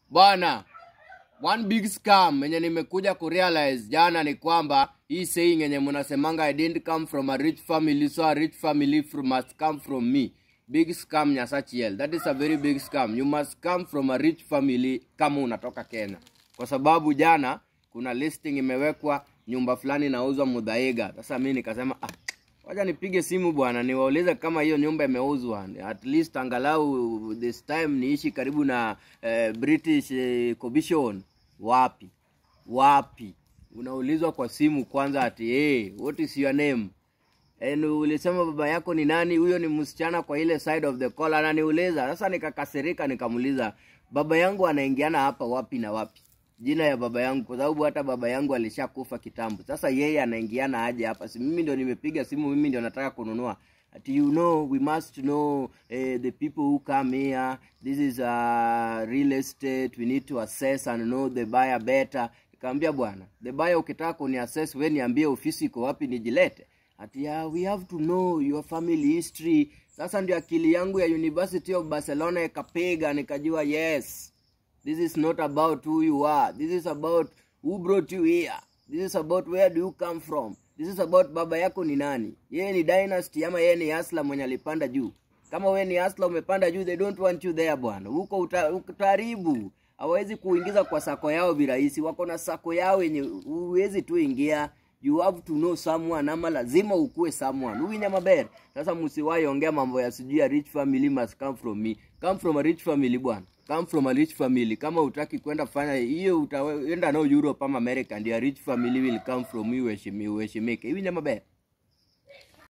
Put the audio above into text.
bwana one big scam yenye nimekuja kurealize jana ni kwamba hii saying yenye mnasemanga i didn't come from a rich family so a rich family from, must come from me big scam nyasachiel that is a very big scam you must come from a rich family kama unatoka kenya kwa sababu jana kuna listing imewekwa nyumba fulani inauzwa mudhaiga sasa mi nikasema ah, wacha nipige simu bwana niwaulize kama hiyo nyumba imeuzwa at least angalau this time niishi karibu na eh, british eh, commission wapi wapi unaulizwa kwa simu kwanza ati hey, what is your name And ulisema baba yako ni nani huyo ni msichana kwa ile side of the call ananiuliza sasa nikakasirika nikamuuliza baba yangu anaingiana hapa wapi na wapi jina ya baba yangu kwa sababu hata baba yangu alishakufa kitambo sasa yeye anaingiana aje hapa si mimi ndio nimepiga simu mimi ndio nataka kununua ati you know we must know eh, the people who come here this is a real estate we need to assess and know the buyer better nikamwambia bwana the buyer ukitaka kuni assess we niambie ofisi iko wapi nijilete ati yeah, we have to know your family history sasa ndio akili yangu ya university of barcelona ikapiga nikajua yes this is not about who you are this is about who brought you here this is about where do you come from this is about baba yako ni nani yeye ni dynasty ama yeye ni asla mwenye alipanda juu kama wewe ni asla umepanda juu they don't want you there bwana huko uta- utaharibu hawawezi kuingiza kwa sako yao virahisi wako na sako yao yenye huwezi tu ingia you have to know someone ama lazima ukue someone huyu maber sasa msiwahi ongea mambo ya sijui ya rich family must come from me come from a rich family bwana come from a rich family kama utaki kwenda fanya hiyo utaenda nao europe ama america ndio a rich family will come from you uheshimi- uheshimike hivi maber